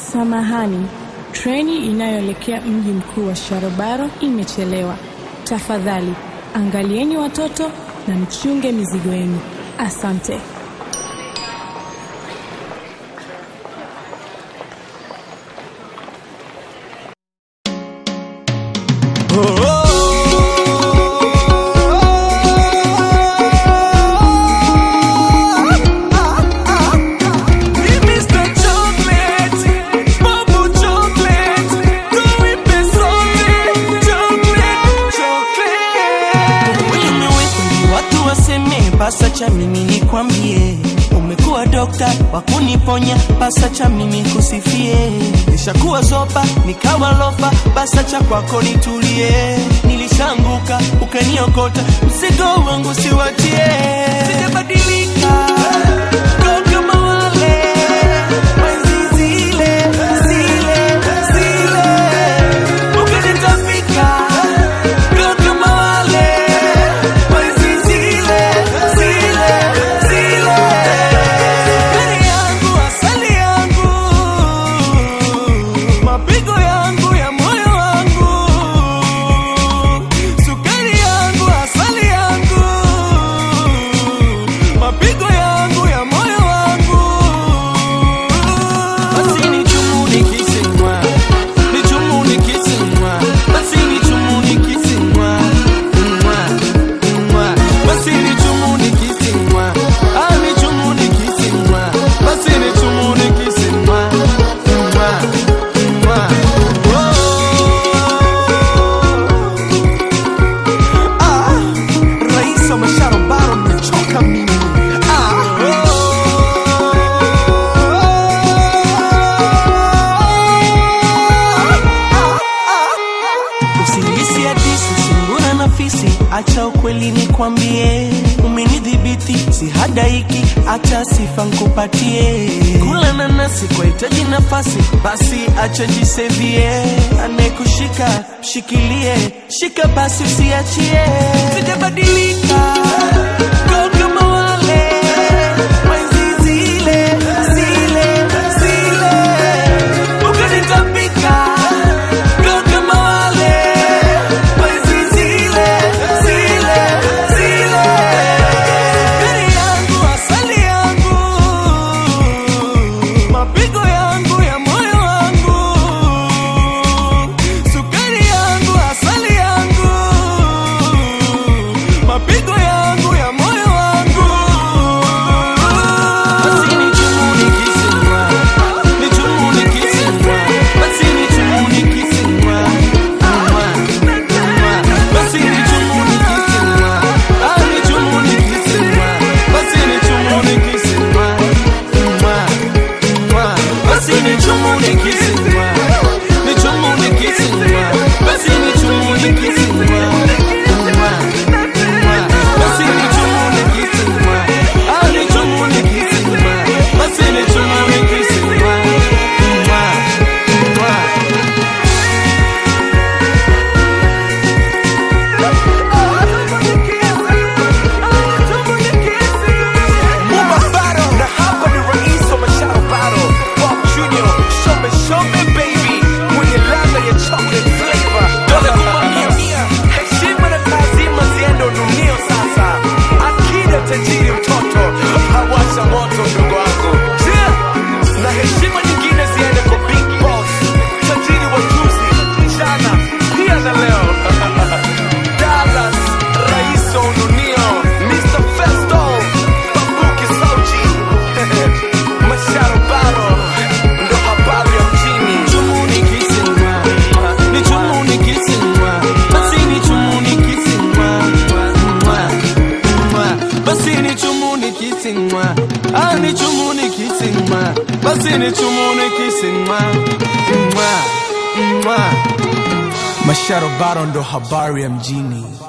Samahani, treni inayoelekea mji mkuu wa Sharobaro imechelewa. Tafadhali angalieni watoto na mchunge mizigo yenu. Asante. Pasa cha mimi nikwambie, umekuwa dokta wa kuniponya. Pasa cha mimi kusifie, nishakuwa zopa nikawa lofa. Pasa cha kwako nitulie, nilishanguka ukaniokota, mzigo wangu siwatie, sijabadilika ndo kama wale wenzi zile zile zile, ukanitapika ndo kama wale wenzi zile zile zile. Sukari yangu, asali yangu, mapigo yangu ya moyo wangu, sukari yangu, asali yangu, mapigo yangu ya moyo wangu. Basi ni chumu nikisimwa, ni chumu nikisimwa, basi ni chumu nikisimwa, mwa, mwa. Basi ni chumu nikisimwa, ah, ni chumu nikisimwa, basi ni chumu nikisimwa, mwa, mwa. Oh. Ah, rais wa masharobaro mmechoka mimi. Ah. Usinihisi hadisi, sungura na fisi, acha ukweli nikwambie, umenidhibiti sihadaiki, acha sifa nkupatie. Kula nanasi kwa hitaji nafasi, basi acha jisevie, anayekushika mshikilie, shika basi usiachie, sijabadilika ndo kama wale wenzi zile zile zile, ukanitapika ndo kama wale wenzi zile zile zile. Sukari yangu, asali yangu, mapigo yangu ya moyo wangu, sukari yangu, asali yangu, mapigo yangu ya moyo wangu. Basi ni chumu nikisimwa, ni chumu nikisimwa, basi ni chumu nikisimwa, mwa, mwa. Basi ni chumu nikisimwa, ah, ni chumu nikisimwa, basi ni chumu nikisimwa, mwa, mwa. Basi ni chumu nikisimwa, ni chumu nikisimwa, basi ni chumu nikisimwa, mwa, mwa. Basi ni chumu nikisimwa, ah, ni chumu nikisimwa, basi ni chumu nikisimwa, mwa, mwa. Mubabaro na hapa ni rais wa masharobaro Bob Junior, shombe shombe baby, mwenye ladha ya chocolate flavor. Dola kuma mia mia, heshima na taazima ziende ununio sasa. Akida tajiri mtoto, hawasha moto ndugu wangu. Yeah. Na heshima nyingine ziende kwa Big Boss, tajiri wa juzi, jana, pia na leo. Dallas, rais wa ununio, Mr. Festo, Babuki Sauji, Masharobaro, ndo habari ya mjini. Chumu nikisimwa, ni chumu nikisimwa, basi ni chumu nikisimwa, mwa, mwa. Basi ni chumu nikisimwa, ah, ni chumu nikisimwa, basi ni chumu nikisimwa, mwa, mwa. Masharobaro ndo habari ya mjini.